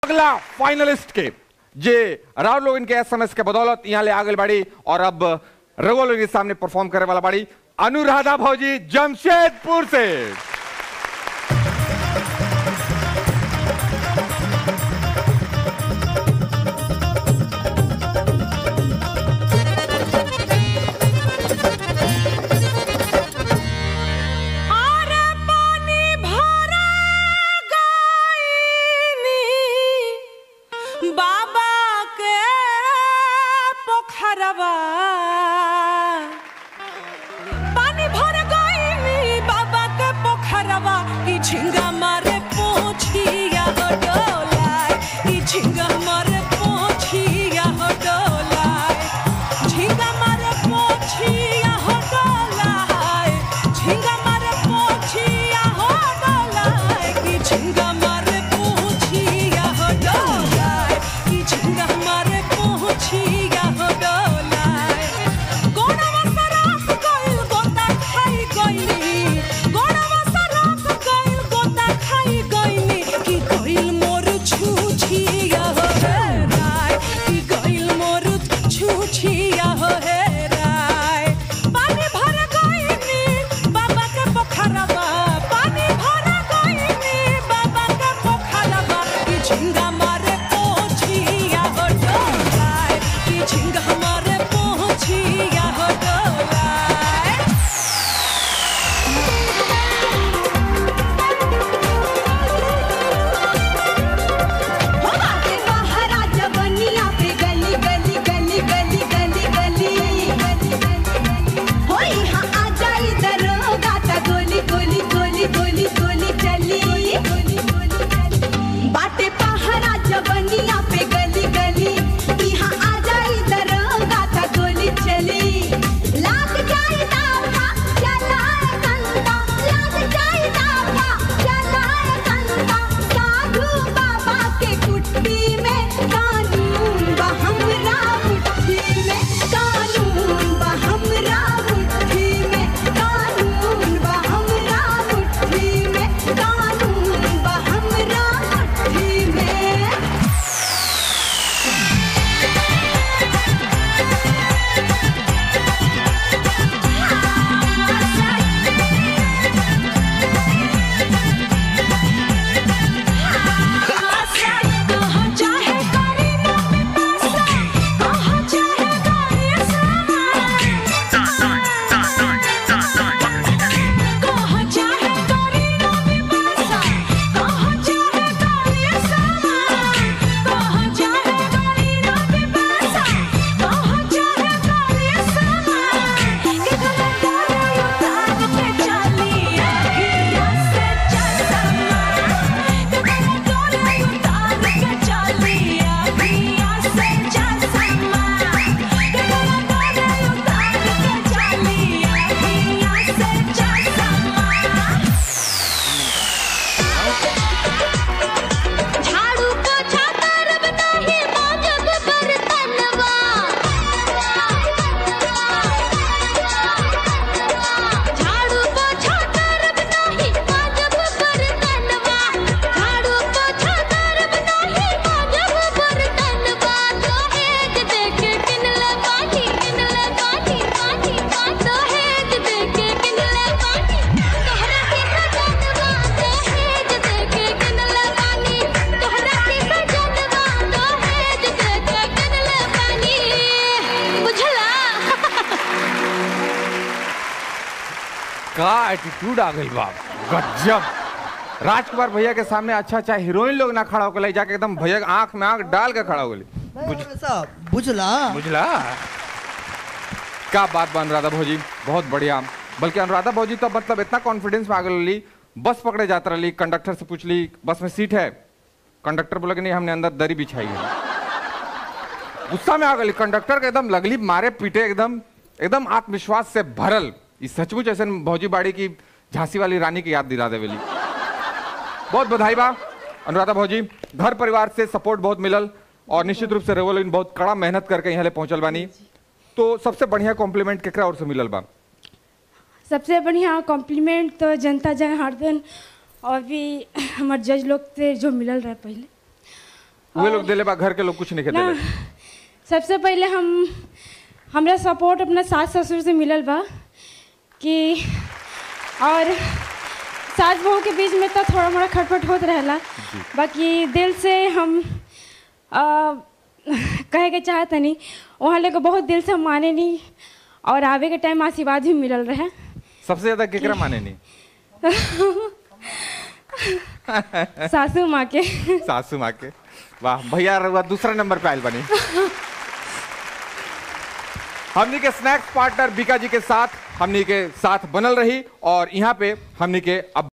अगला फाइनलिस्ट के जे राव लोग इनके एसएमएस के बदौलत यहाँ ले आगे बाड़ी और अब रघुआ लोग के सामने परफॉर्म करे वाला बाड़ी अनुराधा भौजी जमशेदपुर से आरे पानी भरा गाइनी बाबा के पोखरवा पानी भर गइनी बाबा के पोखरवा ई झिंगा मारे पोछिया हो डोलाय ई झिंगा मारे पोछिया हो डोलाय झिंगा मारे पोछिया हो डोलाय झिंगा मारे पोछिया हो डोलाय ई झिंगा मारे पोछिया हो डोलाय ई झिंगा मारे पोछिया हो डोलाय गोड़वा सराफ गइल गोता खाई गइली गोड़वा सराफ गइल गोता खाई गइली कि गइल मोर छुछिया हो हे राय कि गइल मोर छुछिया हो हे राय पानी भर गइनी बाबा के पोखरवा पानी भर गइनी बाबा के पोखरवा कि झिंगा मारे पोछिया हो डोलाय कि झिंगा मारे पोछिया हो डोलाय हो आगे बहरा जवनिया पे गली गली गली गली गली गली हो यहाँ आ जाई दरोगा ता गोली गोली गोली गोली गोली चली बाटे पहरा जवनिया पे गली गली यहाँ आ जाई दरोगा ता गोली चली लाग जाई दावा चलाए कंदा लाग जाई दावा चलाए कंदा साधु बाबा के कुट्टी में कानून बा हमरा मुट्ठी में कानून बा हमरा मुट्ठी में कानून बा हमरा मुट्ठी में कानून बा हमरा मुट्ठी में कहाँ चाहे करी ना पिपासा कहाँ चाहे गाड़ी कहाँ चाहे करी ना पिपासा कहाँ चाहे गाड़ी कहाँ चाहे करी ना पिपासा कहाँ चाहे गाड़ी के गला डाले उतार के चली अखियाँ से चसमा के गला डाले उतार के चली अखियाँ से चसमा के गला डाले उतार के चली अखियाँ से चसमा झाड़ू पोछा करब नहीं मांगब बर्तनवा झाड़ू पोछा करब नहीं मांगब बर्तनवा झाड़ू पोछा करब नहीं मांगब बर्तनवा दहेज देके किनले बानी किनले बानी बानी बानी दहेज देके किनले बानी तोहरा के सजनवा दहेज देके किनले बानी तोहरा के सजनवा दहेज देके किनले बानी बुझला का एटीट्यूड आ गई बाप गजब राजकुमार भैया के सामने अच्छा अच्छा हीरोइन लोग ना खड़ा होकर जाके एकदम भैया के आंख में आंख डाल के खड़ा हो गई साहब बुझला बुझला क्या बात बा अनुराधा भौजी बहुत बढ़िया बल्कि अनुराधा भौजी तो मतलब इतना कॉन्फिडेंस में आ गई बस पकड़े जाता रही कंडक्टर से पूछ ली बस में सीट है कंडक्टर बोला कि नहीं हमने अंदर दरी बिछाई है गुस्सा में आ गई कंडक्टर के एकदम लगली मारे पीटे एकदम एकदम आत्मविश्वास से भरल ये सचमुच ऐसे भौजी बाड़ी की झांसी वाली रानी की याद दिला देवेली बहुत बधाई बा अनुराधा भौजी घर परिवार से सपोर्ट बहुत मिलल और निश्चित रूप से रेवोलिन बहुत कड़ा मेहनत करके यहाँ ले पहुंचल बानी तो सबसे बढ़िया कॉम्प्लीमेंट केकरा और से मिलल बा सबसे बढ़िया कॉम्प्लीमेंट तो जनता जनार्दन और भी हमारे जज लोग से जो मिलल रहे पहले वे लोग दिले बा घर के लोग कुछ नहीं ना खेते सबसे पहले हम हमरा सपोर्ट अपना सास ससुर से मिलल बा कि और सास बहू के बीच में तो थोड़ा मोड़ा खटपट होत रहेला बाकी दिल से हम आ, कहे के चाहतनी वहाँ लोग बहुत दिल से हम माने नहीं और आवे के टाइम आशीर्वाद भी मिलल रहे सबसे ज्यादा केकरा माने नहीं सासू माँ के सासू माँ के वाह भैया रउआ दूसरा नंबर पे आयल बनी हमनी के स्नैक्स पार्टनर बीका जी के साथ हमनी के साथ बनल रही और यहाँ पे हमनी के अब